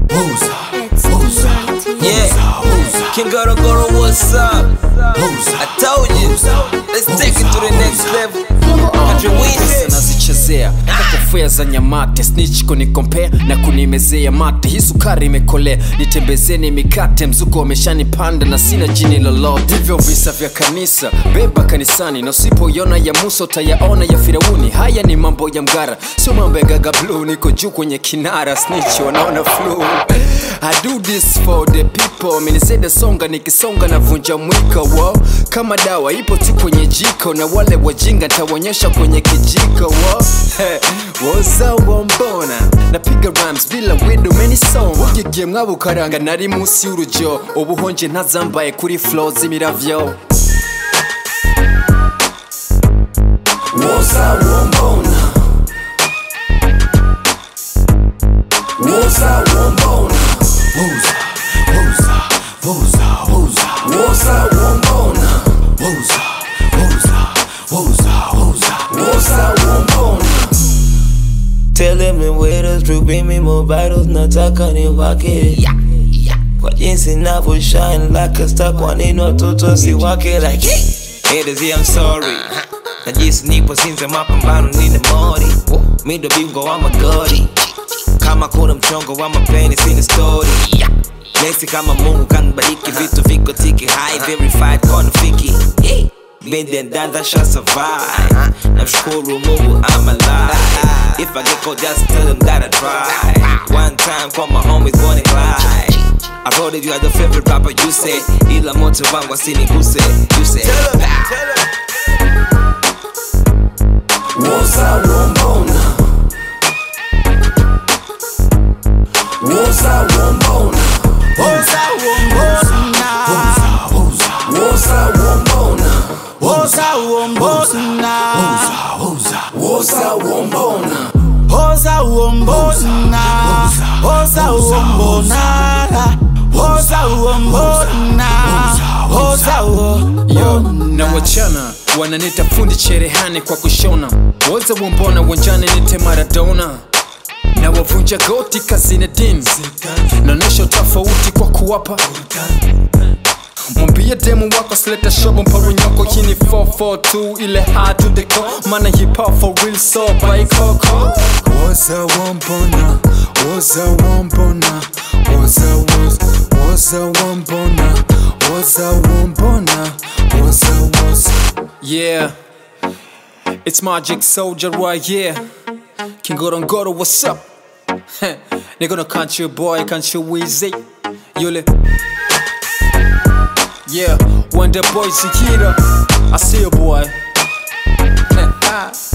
Yeah, King Goro Goro, what's up? I told you, let's take it to the next level. Country Wiz. nazichezea kakofea za nyamate snitch kunikompea na kunimezea mate hii sukari imekolea nitembezeni mikate mzuko wameshanipanda na sina jini lolote hivyo visa vya kanisa beba kanisani na usipoiona ya musa utayaona ya firauni haya ni mambo ya mgara sio mambo ya gaga blue niko juu kwenye kinara snitch wanaona flu I do this for the people minisede songa nikisonga na vunja mwiko wo kama dawa ipo tu kwenye jiko na wale wajinga ntawaonyesha kwenye kijiko wo Hey, woza wombona napiga rams bila windo menisoma ugigiye mwabukaranga nari munsi y'urujo ubuhonje ntazambaye kuri flow z'imiravyo Woza wombona Woza wombona Woza Woza Woza Woza Woza wombona Woza Woza Woza Woza Woza wombona Tell them the waiters to bring me more bottles, nataka niwake kwa jinsi navyo shine like a star, kwa nini watoto si wake like haters, yeah, I'm sorry na jinsi nipo sinze mapambano nina mori mi ndo bingwa wa magori kama kuna mchongo wa mapeni sina story Nesi kama Mungu kanibariki vitu viko tiki high verified kona fiki Been there done that shall survive Namshukuru Mungu I'm alive If I get caught just tell them that I tried One time call my homies Bonnie Clyde I wrote it you are the favorite rapper you say Ila moto wangu asiniguse You say Woza wombona Woza wombona Woza wombona Woza Woza wombona Oza wombona Woza Woza wombona Oza wombona Oza wombona Oza wombona Oza yo wombona na wachana wananita fundi cherehani kwa kushona woza wombona wanjani nite maradona na wavunja goti kazinedin naonyesha tofauti kwa kuwapa mwambie demu wako sleta shobo mparunyoko hii ni 442 ile hard to the core mana hip hop for real so by coco woza wombona woza wombona woza woza woza wombona woza wombona woza woza yeah it's magic soldier right here kingorongoro what's up nigga no country boy country wheezy yule Yeah, when the boys are here, I see a boy.